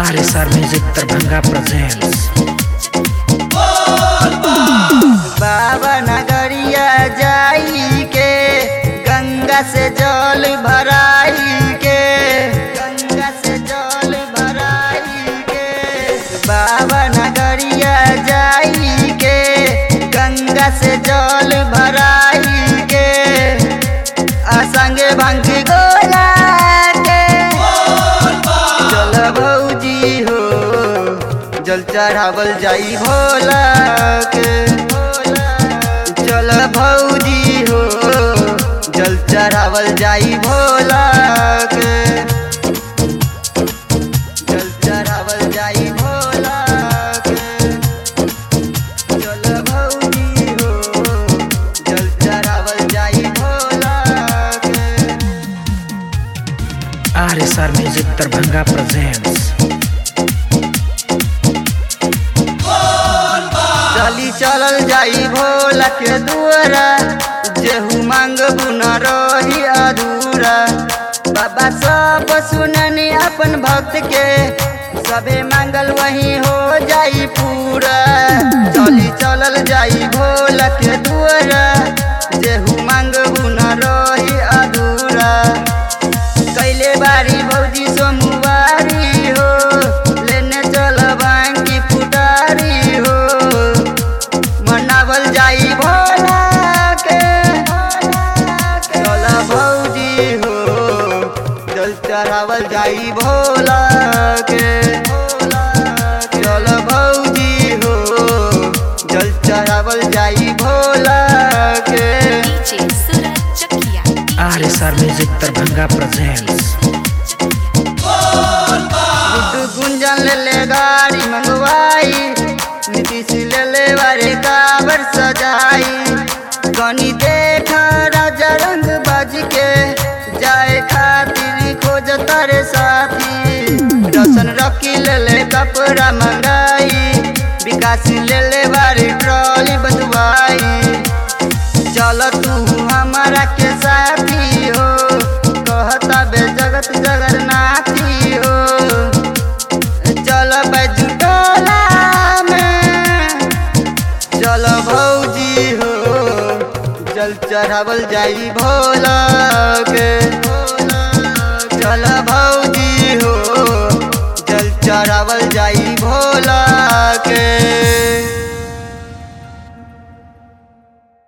RSR Music Terbangga presents बाबा नगरिया जाई के गंगा से जल भराई के गंगा से जल भराई के बाबा नगरिया जाई के गंगा से जल भराई के असंगे भंग गोला के चल भौजी हो जल चढ़ावल जाई भोला के चल भौजी हो जल चढ़ावल जाई भोला के जल चढ़ावल जाई भोला के चल भौजी हो जल चढ़ावल जाई भोला के RSR Music Terbangga presents चली चलल जाई भोला के दुआरा जेहू मांगबू न रही अधूरा बाबा सब सुननी अपन भक्त के सबे मांगल वही हो जाई पूरा चली चलल जाई भोला के दुआरा जेहू मांगबू न रही अधूरा कैले बारी भौजी सोमवारी हो लेने चल बांकी फुटारी हो मनावल जाई भोला के चल भौजी हो जल चढ़ावल जाई भोला के चल भौजी हो जल चढ़ावल जाई भोला के DJ Surat Cekia. RSR Music Terbangga presents Guddu गुंजन ले ले गाड़ी मंगवाई नीतीश ले ले बारे काबर सजाई गनी देख राजा रंग बाज के जाए खातिर खोज तारे साथी रसन रखी ले ले कपड़ा मंगाई विकास ले ले बारी ट्रॉली बंधवाई चल तू हमारा के साथी हो कहता बे जगत जगन्नाथी हो चल बैजुटोला में चल भौजी हो जल चढ़ावल जाई भोला के चल भौजी हो जल चढ़ावल जाई